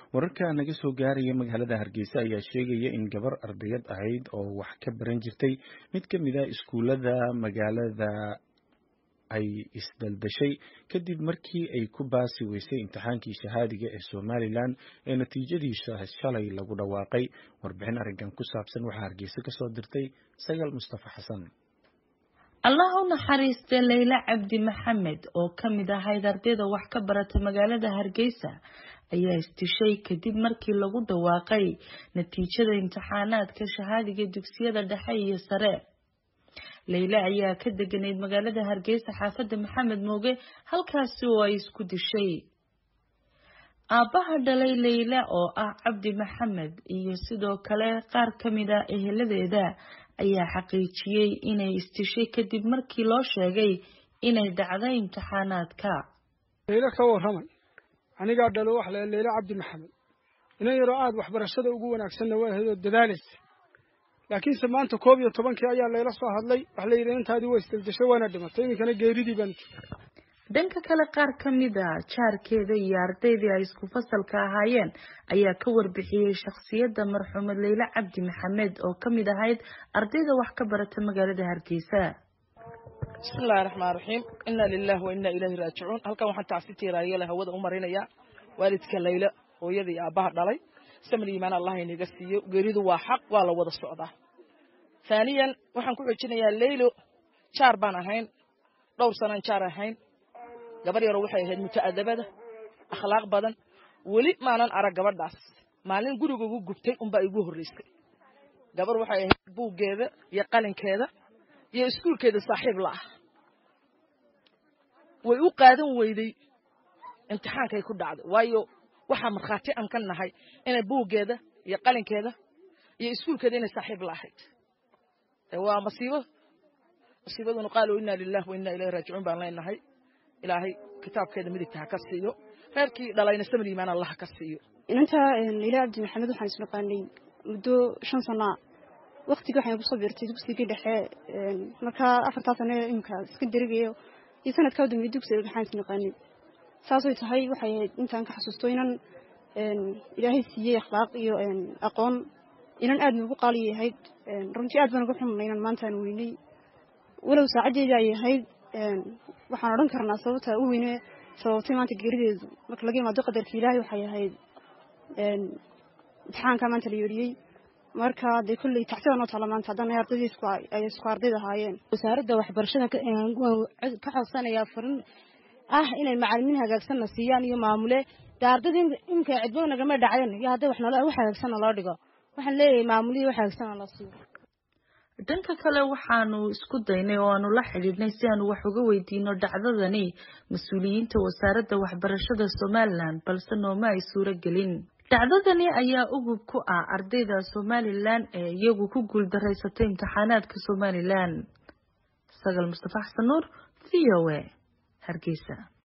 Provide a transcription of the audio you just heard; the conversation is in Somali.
wararka naga soo gaaraya magaalada hargeysa ayaa sheegaya in gabar ardayad ahayd oo wax ka baran jirtay mid ka mid a iskuullada magaalada ay isdaldashay kadib markii ay ku baasi weysay imtixaankii shahaadiga ee somalilan ee natiijadiisa shalay lagu dhawaaqay warbixin arrinkan ku saabsan waxaa hargeysa ka soo dirtay sagaal mustafa xasan allah u naxariistay leyla cabdi maxamed oo ka mid ahayd ardayda wax ka barata magaalada hargeysa ayaa isdishay kadib markii lagu dhawaaqay natiijada imtixaanaadka shahaadiga dugsiyada dhexe iyo sare leyla ayaa ka deganayd magaalada hargeysa xaafadda maxamed mooge halkaasi oo ay isku dishay aabbaha dhalay leyla oo ah cabdi maxamed iyo sidoo kale qaar ka mid a eheladeeda ayaa xaqiijiyey inay isdishay kadib markii loo sheegay inay dhacday imtixaanaadka leyla ka warramay anigaa dhalo wax le leyla cabdi maxamed inan yaroo aada waxbarashada ugu wanaagsanna waa ahayd oo dadaalaysa laakiinse maanta koob iyo tobankii ayaa layla soo hadlay wax la yidhi intaadii waa isdaldashay waana dhimatay iminkana geeridii baan dhanka kale qaar ka mid a jaarkeeda iyo ardaydii ay isku fasalka ahaayeen ayaa ka warbixiyey shakhsiyadda marxuumad leyla cabdi maxamed oo ka mid ahayd ardayda wax ka barata magaalada hargeysa bismillahi raxmaan raxiim inna lilahi wa inna ilayhi raajicuun halkan waxaan tacsi tiiraayole hawada u marinayaa waalidka layla hooyada iyo aabbaha dhalay samir iimaan allah inaga siiyo geeridu waa xaq waa la wada socdaa haaniyan waxaan ku xojinayaa leylo jaar baan ahayn dhowr sanaan jaar ahayn gabar yaroo waxay ahayd muta'adabada akhlaaq badan weli maanan arag gabadhaas maalin guriga ugu gubtay unbaa igu horreysay gabar waxay ahayd buuggeeda iyo qalinkeeda iyo iskuulkeeda saaxiib la ah way u qaadan weyday imtixaankay ku dhacday waayo waxaa markhaati aan ka nahay inay buuggeeda iyo qalinkeeda iyo iskuulkeeda inay saaxiib la ahayd waa masiibo masiibaduna qaalo inna lilah wa inna ilayhi raajicuun baan leenahay ilaahay kitaabkeeda midigta ha ka siiyo reerkii dhalayna samir iimaan allah ha ka siiyo inanta leyla cabdi maxamed waxaan isnaqaanay muddo shan sanaa waktigii waxaan kusoo beertay dugsigii dhexe markaa afartaa sane imika iska derigayo iyo sanadkaa dambe dugsiga waxaan isnaqaanay saasay tahay waxay ahayd intaan ka xasuusto inan ilaahay siiyey akhlaaq iyo aqoon inan aad nuugu qaaliya ahayd runtii aad baan uga xumnay inan maantaan weynay walow saacaddeedii ay ahayd waxaan odhan karnaa sababta u weyne sababtay maanta geerideedu marka laga imaado qadarka ilaahay waxay ahayd imtixaanka maanta la yeedhiyey marka dee kolley tactida noo taala maanta haddana ardaydii ay isku ardayd ahaayeen wasaaradda waxbarashada ka codsanayaa farin ah inay macalimiin hagaagsanna siiyaan iyo maamule dee ardayda imika cidbo nagama dhacden iyo hadday wax hagaagsanna loo dhigo waxaan leeyahay maamulihi wax hagaagsanna la siiyo dhanka kale waxaanu isku daynay oo aanu la xidhiidhnay si aanu wax uga weydiino dhacdadani mas-uuliyiinta wasaaradda waxbarashada somalilan balse nooma ay suuro gelin dhacdadani ayaa ugub ku ah ardayda somalilan ee iyagu ku guuldaraysatay imtixaanaadka somalilan sagal mustafa xasan nuur v o a hargeysa